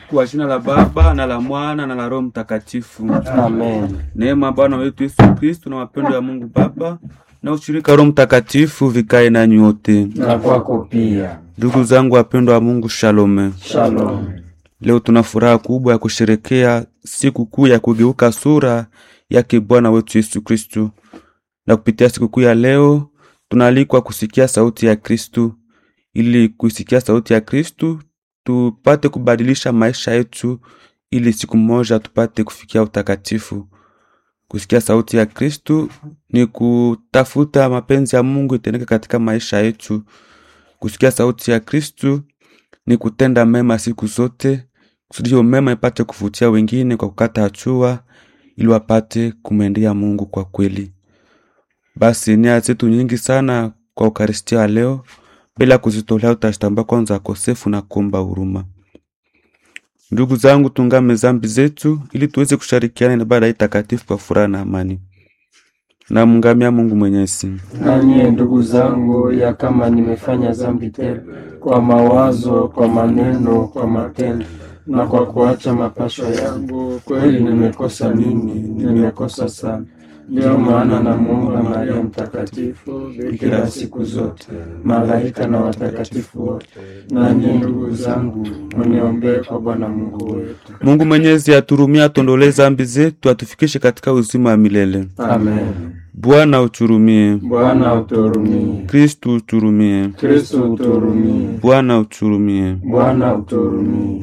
Kwa jina la Baba na la Mwana na la Roho Mtakatifu. Amen. Neema ya Bwana wetu Yesu Kristo na mapendo ya Mungu Baba na ushirika wa Roho Mtakatifu vikae nanyi wote. Na kwako pia. Ndugu zangu wapendwa wa Mungu, shalome. Shalom. Leo tuna furaha kubwa ya kusherekea siku kuu ya kugeuka sura yake Bwana wetu Yesu Kristo, na kupitia siku kuu ya leo tunaalikwa kusikia sauti ya Kristu. Ili kusikia sauti ya Kristu tupate kubadilisha maisha yetu, ili siku moja tupate kufikia utakatifu. Kusikia sauti ya Kristu ni kutafuta mapenzi ya Mungu itendeke katika maisha yetu. Kusikia sauti ya Kristu ni kutenda mema siku zote, kusudi hiyo mema ipate kuvutia wengine kwa kukata hatua, ili wapate kumwendea Mungu kwa kweli. Basi nia zetu nyingi sana kwa Ukaristia wa leo, bila kuzitolea utazitambua kwanza kosefu na kuomba huruma. Ndugu zangu, tungame zambi zetu ili tuweze kushirikiana na ibada hii takatifu kwa furaha na amani. Namngamia Mungu Mwenyezi. Nanye ndugu zangu, ya kama nimefanya dhambi tele kwa mawazo, kwa maneno, kwa matendo na kwa kuacha mapasho yangu, kweli nimekosa mimi, nimekosa sana. Ndio maana namuomba Maria Mtakatifu, bikira siku zote, malaika na watakatifu wote, nanyi ndugu zangu, mniombee kwa Bwana Mungu wetu. Mungu Mwenyezi aturumie, atuondolee zambi zetu, atufikishe katika uzima wa milele. Amen. Bwana uturumie. Bwana uturumie. Kristu uturumie. Kristo uturumie. Bwana uturumie. Bwana uturumie.